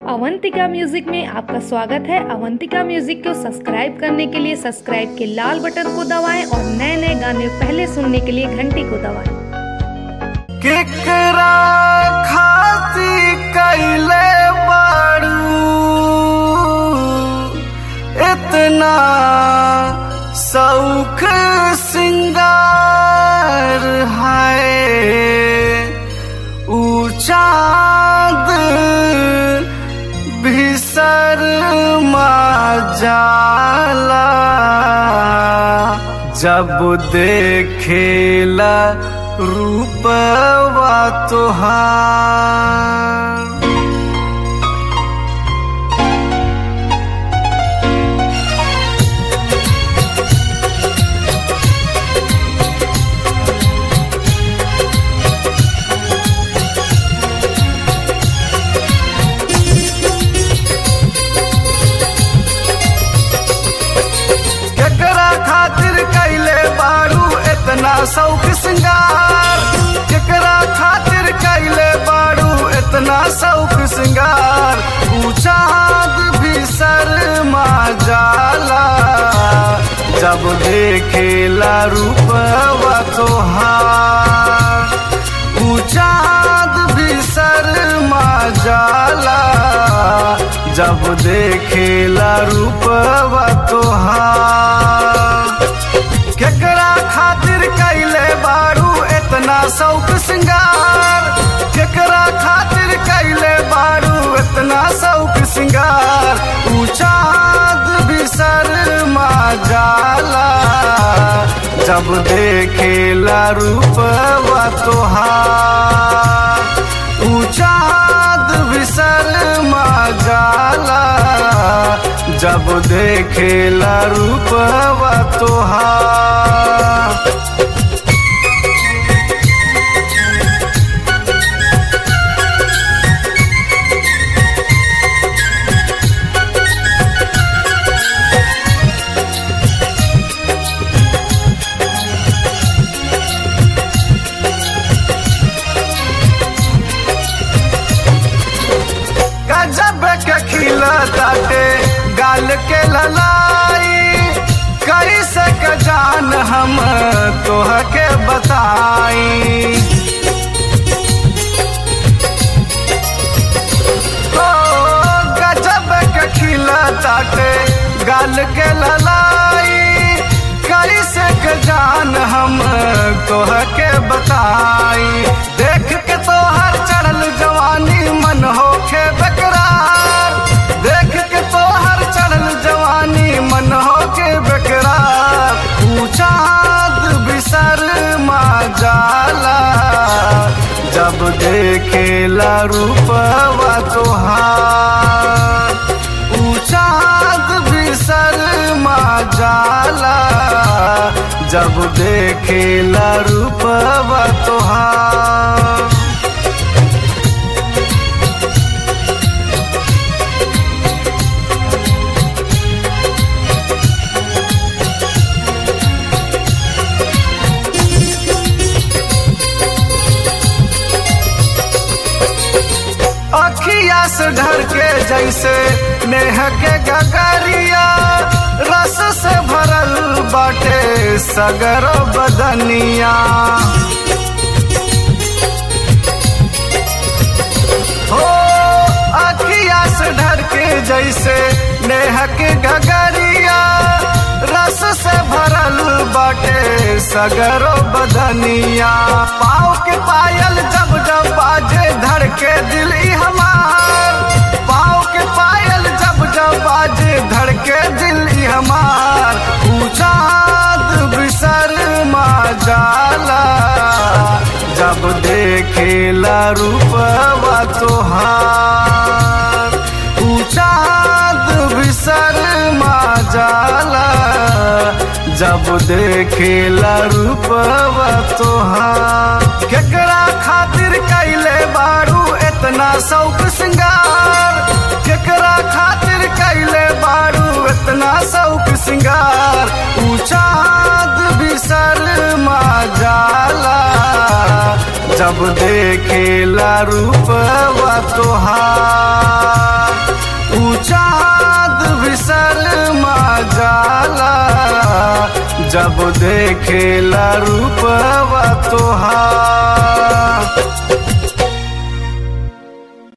Avantika music में आपका स्वागत है अवंतिका म्यूजिक को सब्सक्राइब करने के लिए सब्सक्राइब के लाल बटन को दबाएं और नए नए गाने पहले सुनने के लिए घंटी को दबाएं केकरा खाती कैले बाड़ू इतना सौख सिंगार है ऊचाद भीसर जाला जब देखेला रूपवा तोहार केकरा खातिर कैले बारू इतना शौक सिंगार केकरा खातिर कैले बारू इतना शौक सिंगार ऊंचाद भी शर्मा जाला जब देखेला रूपवा तोहार ऊंचाद भी शर्मा जाला जब देखेला रूपवा तोहार केकरा खातिर कैले बारू इतना शौक सिंगार केकरा खातिर कैले बारू इतना शौक सिंगार ऊंचाद भी शर्मा जाला जब देखेला रूपवा तोहार ऊंचाद भी शर्मा जाला जब देखेला रूपवा तोहार गजब के खिला ताटे गाल के ललाई कैसे के जान हम तोह के बताई ओ गजब के खिला ताटे गाल के ललाई कैसे के जान हम तोह के बताई देख के तोहर चढ़ल जवानी मन होखे बेकरार देख के तोहर चढ़ल जवानी मन होके बेकरार ऊंचाद बिसर मा जाला जब देखेला रूपवा तोहार ऊंचाद बिसर मा जाला जब देखेला रूपवा तोहार अखिया से ढर के जैसे नेह के गगरिया रस से भरल बाटे सगर बदनिया हो अखिया से ढर के जैसे नेह के गगरिया रस से भरल बाटे सगरो बदनिया पाँव के पायल जब जब बाजे धड़ के दिल ई हमार पाँव के पायल जब जब बाजे धड़ के दिल ई हमार ऊंचाद बिसर मा जाला जब देखेला रूपवा तोहार ऊंचाद बिसर मा जाला जब देखेला रूपवा तोहार केकरा खातिर कैले बारू इतना शौक सिंगार केकरा खातिर कैले बारू इतना शौक सिंगार ऊंचाद बिसर मा जाला जब देखेला रूपवा तोहार जब देखेला रूपवा तोहार